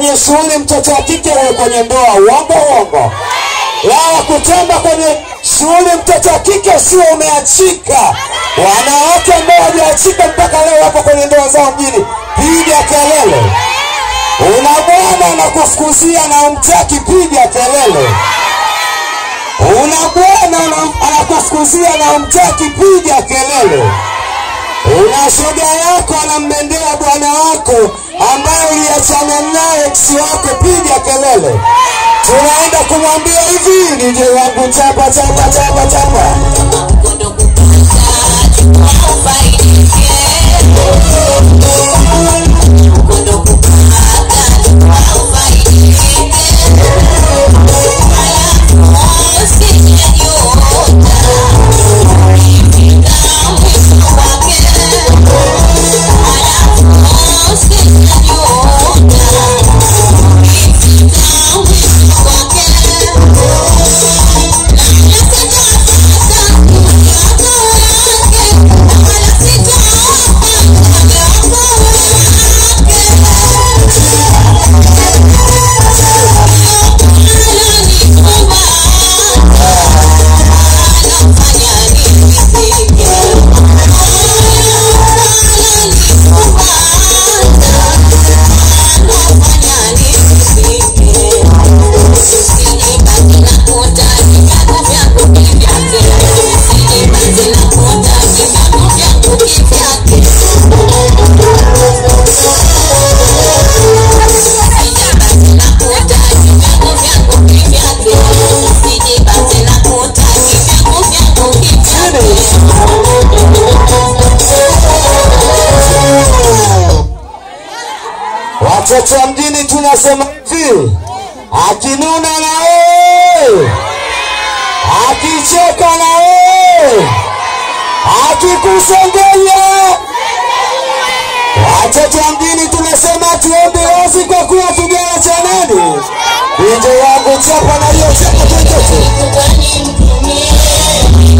kwenye shughuli mtoto wa kike huyo kwenye ndoa, uongo uongo. Lala kutamba kwenye shughuli mtoto wa kike sio umeachika. Wanawake ambao hawajaachika mpaka leo wapo kwenye ndoa zao mjini, piga kelele. Una bwana anakufukuzia na umtaki, piga kelele. Una bwana ana- anakufukuzia na umtaki, piga kelele. Una shoga yako anambendea bwana wako ambaye uliachana naye ex wako, piga kelele. Tunaenda kumwambia hivi, nije wangu chapa chapa chapa chapa. Watoto wa mjini tunasema hivi, akinuna na wewe, akicheka na wewe, akikusengenya. Watoto wa mjini tunasema tuombe wazi kwa kuwa kijana cha nani? Binti wangu chapa na hiyo chapa tuitoto.